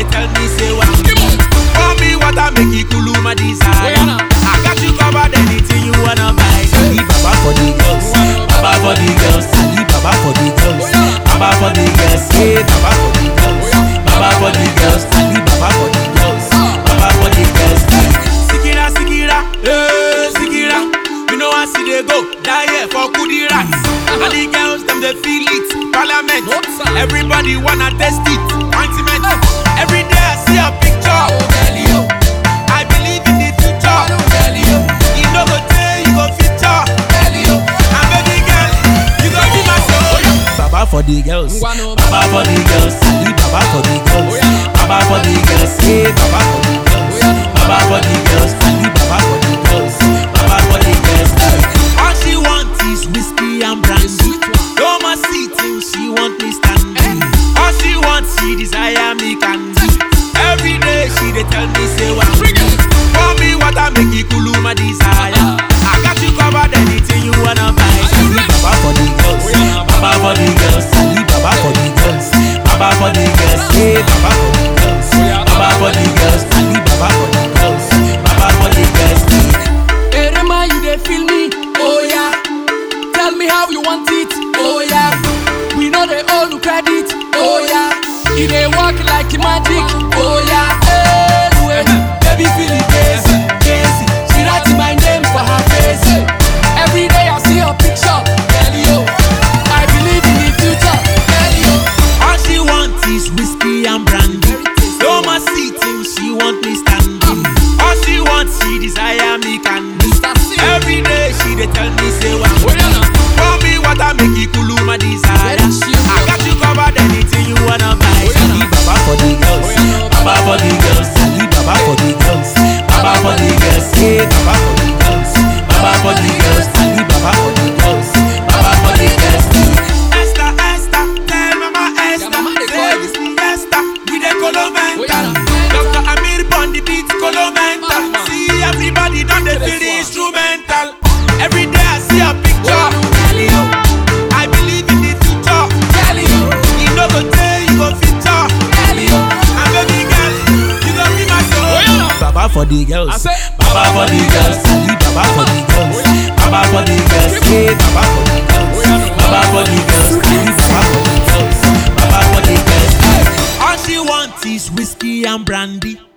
tell me say what For me water make it cool my desire I got you covered anything you wanna buy Ali Baba for the girls Baba for the girls Ali Baba for the girls Baba for the girls Hey Baba for the girls Baba for the girls Ali Baba for the girls Baba for the girls Sikira Sikira Hey Sikira You know I see they go Die here for kudi rats And the girls them they feel it Parliament Everybody wanna test it Ointment Every day I see a picture I believe in the future You know go tell you go feature And baby girl You go be my soul Baba for the girls Baba for the girls Ali Baba for the girls Baba for the girls Hey Baba for the girls Baba for the girls Ali Baba for the girls Baba for the girls All she want is whiskey and brandy No more sitting she want me standing All she want she desire me candy Every day she dey tell me say what For me water make it cool my desire I got you covered anything you wanna buy Ali Baba for the girls Baba for the girls Ali Baba for the girls Baba for the girls Hey Baba for the girls Baba for the girls Ali Baba for the girls Baba for the girls Erema, you dey feel me? Oh yeah. Tell me how you want it? Oh yeah. We know they owe you credit. Oh yeah. It dey work like magic. Oh yeah. Hey, wait. Baby feel it crazy, crazy. She write my name for her face. Every day I see her picture. Tell you, I believe in the future. Tell you, All she want is whiskey and brandy. No more sitting, she want me standing. All she wants, she desire me candy. Mr. C. Every day she dey tell me say what. Oh yeah, now. For me water make it cool my desire. Very chill. I got you covered anything you wanna buy. Oh, yeah, Ali Baba for the girls, Oh, yeah, no. Baba for the girls, Ali Baba for the girls, Baba for the girls, hey Baba for the girls, Baba for the girls, Ali Baba for the girls, Baba for the girls. Esther, Esther, tell Mama Esther, mama dey say call you. this me Esther, we dey kolo mental. Oh, yeah, no. Dr. Amir pon the beat, kolo mental. Mama. See everybody done dey feel the one. instrumental. Every day I see a picture. Tell you, I believe in the future. tell you, You know go tell you go feature. tell you. And baby girl, you go be my soul. Baba for the girls. I say, Baba for the girls. Ali Baba for the girls. Baba for the girls. Hey, Baba for the girls. Baba for the girls. Ali Baba for the girls. Baba for the girls. All she wants is whiskey and brandy.